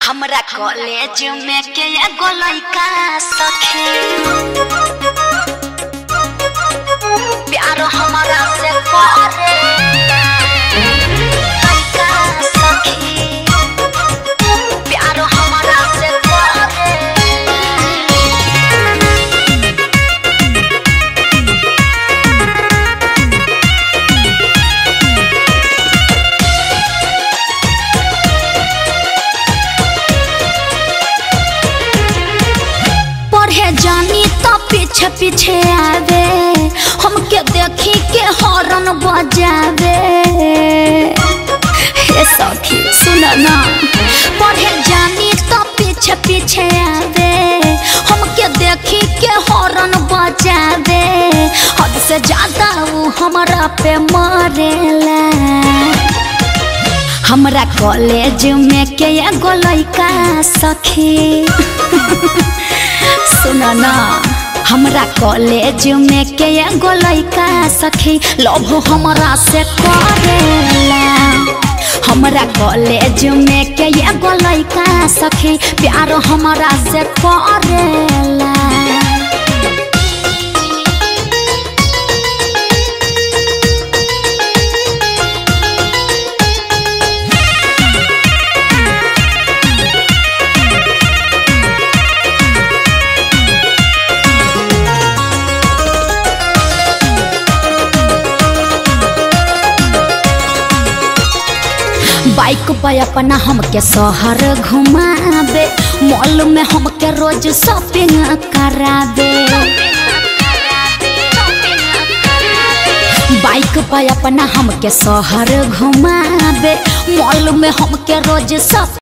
हमरा कॉलेज में के एगो लइका सखे प्यार हमरा से करे लइका सखी प्यार हमरा से करे पढ़े जानी तो पीछे पीछे आवे हमके देखी के हॉर्न बजावे हे सखी सुन ना पढ़े जानी तो पीछे पीछे आवे हमके देखी के हॉर्न बजावे हद से ज्यादा वो हमरा पे मरेला हमरा कॉलेज में के एगो लइका सखी सुन ना हमरा कॉलेज में के एगो लइका सखी लव हमरा से करेला हमरा कॉलेज में के एगो लइका सखी प्यार हमरा से करेला बाइक पे अपना हमके शहर घुमावे मॉल में हमके रोज शॉपिंग करावे बाइक पे अपना हमके शहर घुमावे मॉल में हमके रोज शॉपिंग